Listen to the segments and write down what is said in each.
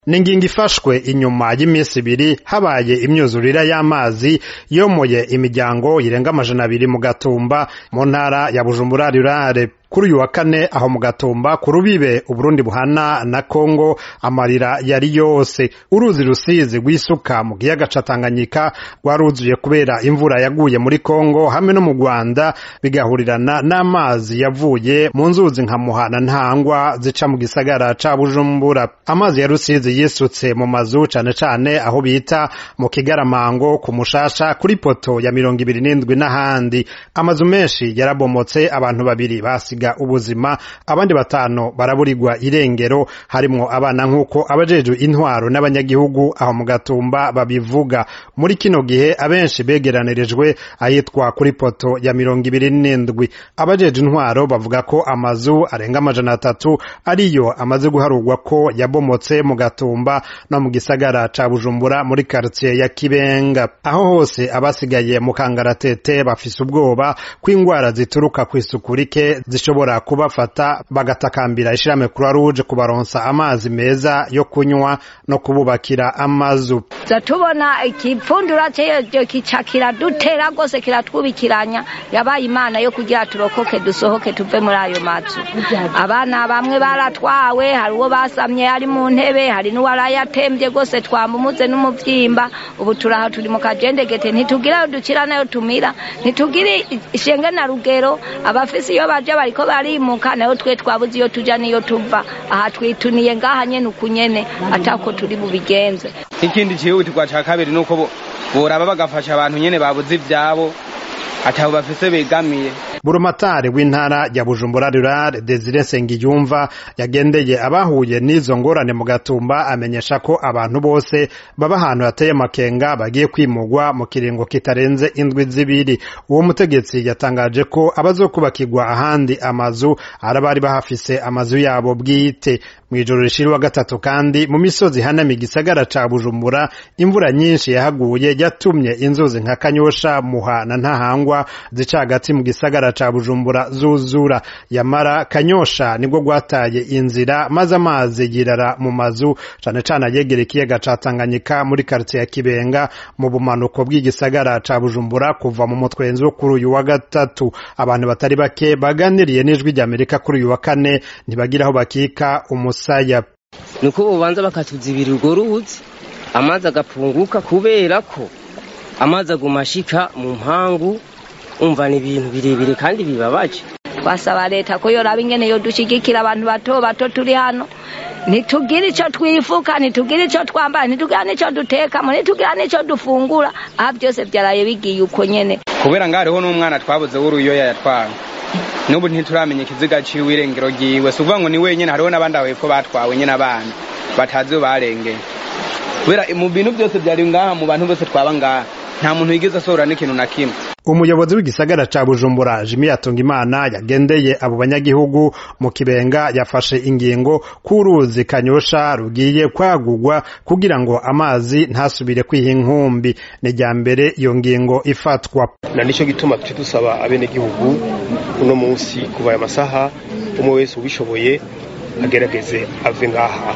ni ingingo ifashwe inyuma y'iminsi ibiri habaye imyuzurira y'amazi yomoye imiryango irenga amajana abiri mu gatumba mu ntara ya bujumbura rurare kuri uyu wa kane aho mu gatumba ku rubibe uburundi buhana na kongo amarira yari yose uruzi rusizi rw'isuka mu kiyaga ca tanganyika rwaruzuye kubera imvura yaguye muri kongo hamwe no mu rwanda bigahurirana n'amazi yavuye mu nzuzi nka muhana ntangwa zica mu gisagara ca bujumbura amazi ya rusizi yisutse mu mazu cane cane aho bita mu kigaramango ku mushasha kuri poto ya mirongo ibiri n'indwi n'ahandi amazu menshi yarabomotse abantu babiri basiga ubuzima abandi batanu baraburirwa irengero harimwo abana nk'uko abajejwe intwaro n'abanyagihugu aho mu gatumba babivuga muri kino gihe abenshi begeranirijwe ahitwa kuri poto ya mirongo ibiri n'indwi abajejwe intwaro bavuga ko amazu arenga amajana atatu ariyo amaze guharurwa ko yabomotse mu gatumba no mu gisagara ca bujumbura muri karitiye ya kibenga aho hose abasigaye mu kangaratete bafise ubwoba ko ingwara zituruka kw'isuku rike zishobora kubafata bagatakambira ishirahamwe croix rouge kubaronsa amazi meza yo kunywa no kububakira amazu za tubona ikipfundura cyo kica kiradutera rwose kiratwubikiranya yabaye imana yo kugira turokoke dusohoke tuve muri ayo mazu abana bamwe baratwawe hari uwo basamye ari mu ntebe hari n'uwarayatembye rwose twamumuze n'umuvyimba ubu turaha turi mu kajendegete ntitugira ayo dukira nayo tumira ntitugire ishenge na rugero abafise iyo baje bariko barimuka nayo twe twabuze iyo tuja niyo tuva aha twituniye ngaha nyene ukunyene atako turi bubigenze ikindi cihutirwa ca kabiri nuko boraba bagafasha abantu nyene babuze ivyabo atabo bafise begamiye burumatari w'intara ya bujumbura rurare desire nsengiyumva yagendeye abahuye n'izo ngorane mu gatumba amenyesha ko abantu bose baba ahantu hateye amakenga bagiye kwimugwa mu kiringo kitarenze indwi zibiri uwo mutegetsi yatangaje ko abazokubakirwa ahandi amazu arabari bahafise amazu yabo bwite mw'ijoro rishira wa gatatu kandi mu misozi ihanamiye igisagara ca bujumbura imvura nyinshi yahaguye yatumye inzuzi nka kanyosha muha na ntahangwa zica hagati mu gisagara ca bujumbura zuzura yamara kanyosha nibwo rwataye inzira maze amazi yirara mu mazu cane cane ayegera ikiyaga ca tanganyika muri karitiye ya kibenga mu bumanuko bw'igisagara ca bujumbura kuva mu mutwenzi wo kuri uyu wa gatatu abantu batari bake baganiriye n'ijwi ry'amerika kuri uyu wa kane ntibagira aho bakika umusaya nuko bobanza bakatuzibira urwo ruzi amazi agapunguka kubera ko amazi aguma ashika mu mpangu umva ni ibintu birebire kandi bibabaje twasaba leta ko yoraba ingene yodushigikira abantu bato bato turi hano ntitugire ico twifuka ntitugire ico twambara ntitugira n'ico dutekamo ntitugira n'ico dufungura aha byose vyaraye bigiye uko nyene kubera ngo hariho n'umwana twabuze w'uruyoya yatwawe n'ubu ntituramenya ikiziga ciwe irengero ryiwe si ukuvuga ngo ni wenyene hariho n'abandi aho hepfo batwawe nyene abana batazi iyo barengeye kubera mu bintu byose vyari ngaha mu bantu bose twaba ngaha nta muntu yigeze asohora n'ikintu na kimwe umuyobozi w'igisagara ca bujumbura jimi yatungimana yagendeye abo banyagihugu mu kibenga yafashe ingingo k'uruzi kanyosha rugiye kwagurwa kugira ngo amazi ntasubire kwiha inkumbi ni rya mbere iyo ngingo ifatwa na nico gituma tuce dusaba abenegihugu uno munsi kuva aya masaha umwe wese ubishoboye agerageze ave ngaha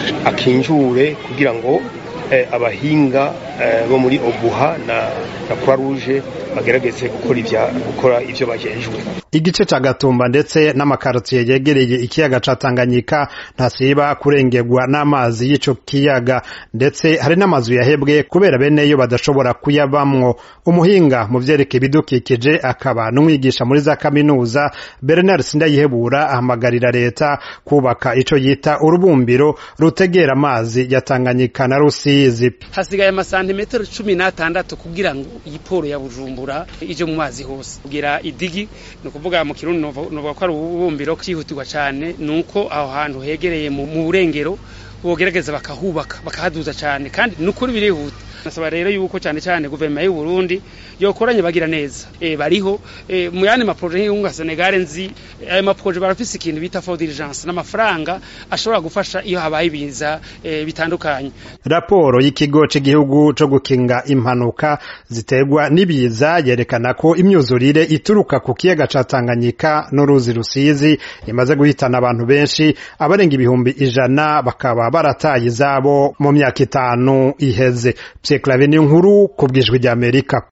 akinjure kugira ngo abahinga bo muri obuha na croix rouge bagerageze gukora ivya gukora ivyo bajejwe igice ca gatumba ndetse n'amakarotiye yegereye ikiyaga ca tanganyika ntasiba kurengerwa n'amazi y'ico kiyaga ndetse hari n'amazu yahebwe kubera beneyo badashobora kuyabamwo umuhinga mu vyerekeye ibidukikije akaba n'umwigisha muri za kaminuza bernard sindayihebura ahamagarira leta kubaka ico yita urubumbiro rutegera amazi ya tanganyika na rusizi hasigaye amasantimetero cumi n'atandatu kugira ngo iyi poro ya bujumbura ije mu mazi hose kugira idigi ni ukuvuga mu kirundi novuga ko ari ububumbiro cyihutirwa cyane ni uko aho hantu hegereye mu burengero bogerageza bakahubaka bakahaduza cyane kandi ni ukuri birihuta nasaba rero yuko cyane cyane guverinoma y'u Burundi yokoranye bagira neza e, bariho e, mu yandi maproje nk'iyunga Senegal nzi ayo maproje barafise ikintu bita for diligence n'amafaranga ashobora gufasha iyo habaye ibiza e, bitandukanye raporo y'ikigo c'igihugu co gukinga impanuka ziterwa n'ibiza yerekana ko imyuzurire ituruka ku kiyaga ca Tanganyika n'uruzi Rusizi imaze guhitana abantu benshi abarenga ibihumbi ijana bakaba barataye izabo mu myaka itanu iheze Pierre Claver nkuru ku bwijwi ry'Amerika